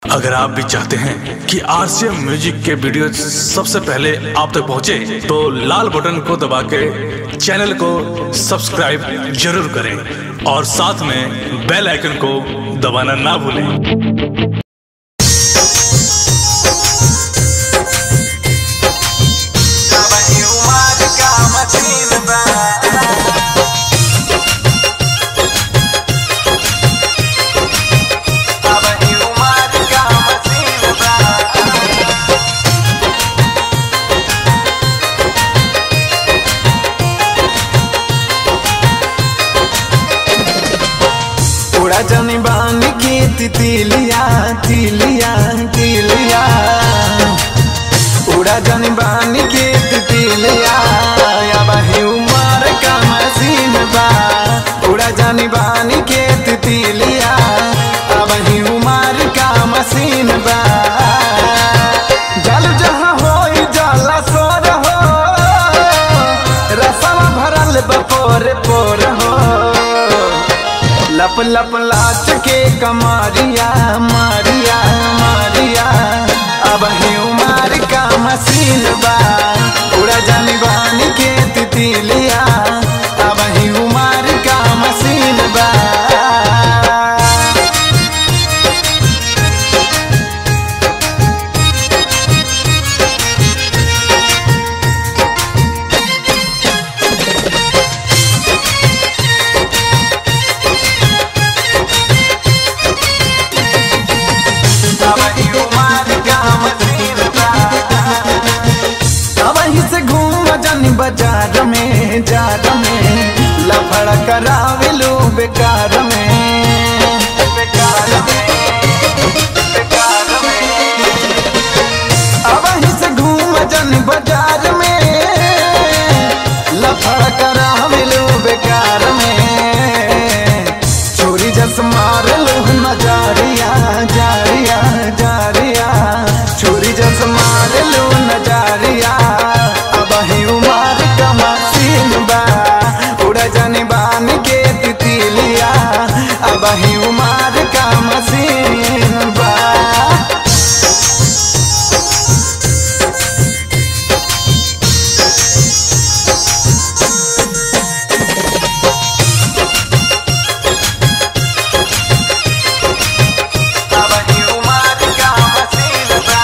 अगर आप भी चाहते हैं कि आरसीएम म्यूजिक के वीडियो सबसे पहले आप तक पहुंचे, तो लाल बटन को दबा के चैनल को सब्सक्राइब जरूर करें और साथ में बेल आइकन को दबाना ना भूलें उड़ा जनी बानी की तितलिया तिलिया तिलिया उड़ा जनी बानी की तितलिया अब ही उमर का मसीन बा उड़ा जनी बानी के तितलिया अब ही उमर का मसीन बा जल जहाँ होई जाला सोर हो रसवा भरल बपोर पोर हो लप लप लाच के कमारिया मारिया मारिया अब ही उमार का मसीन बा उड़ा जानी बानी के तितलिया अब ही उमार का मसीन बा अब ही उमार का मसीन बा अब ही से घूम जानी बाजार में जार में लफड़ा करावे लो बेकार में बेकार में बेकार में अब ही से घूम जानी बाजार में लफड़ा करावे लो बेकार में चोरी जस मार लो नजारिया जारिया जारिया चोरी जस मार लो नजारिया अब ही उमार का मसीन बा उड़ा जाने बान के तितलिया अब ही उमार का मसीन बा अब ही उमार का मसीन बा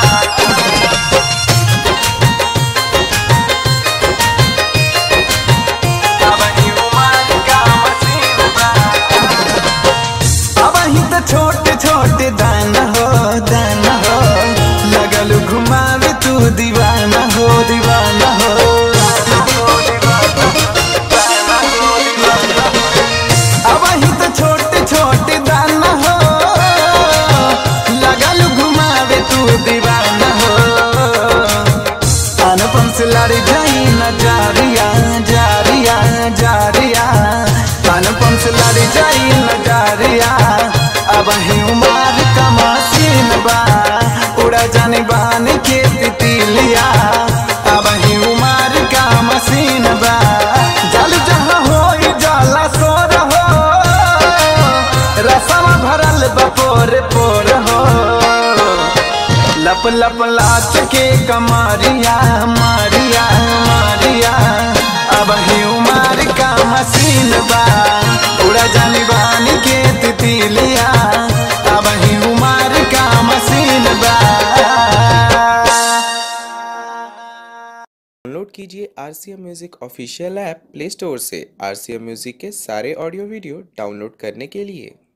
अब ही उमार का मसीन बा अब ही तो छोटे छोटे दाना हो दाना हो लगल घुमावे तू दीवाना हो दीवाना हो अब ही तो छोटे छोटे दाना हो लगल घुमावे तू दीवाना हो अनुपम से लड़ी जाई न जारिया जारिया जारिया अनुपम से लड़ी जाई न जारिया अब ही उमार का मसीन बा उड़ा जाने बाने के तितलिया अब ही उमार का मसीन बा जल जहाँ होई जाला सोर हो रसवा भरल बपोर पोर हो लप लप लाच के कमारिया मारिया मारिया अब ही उमार का मसीन बा उड़ा जानी बानी के तितलिया अब ही उमार का मसीन बा डाउनलोड कीजिए R C M music official app play store से आर सी एम म्यूज़िक के सारे ऑडियो वीडियो डाउनलोड करने के लिए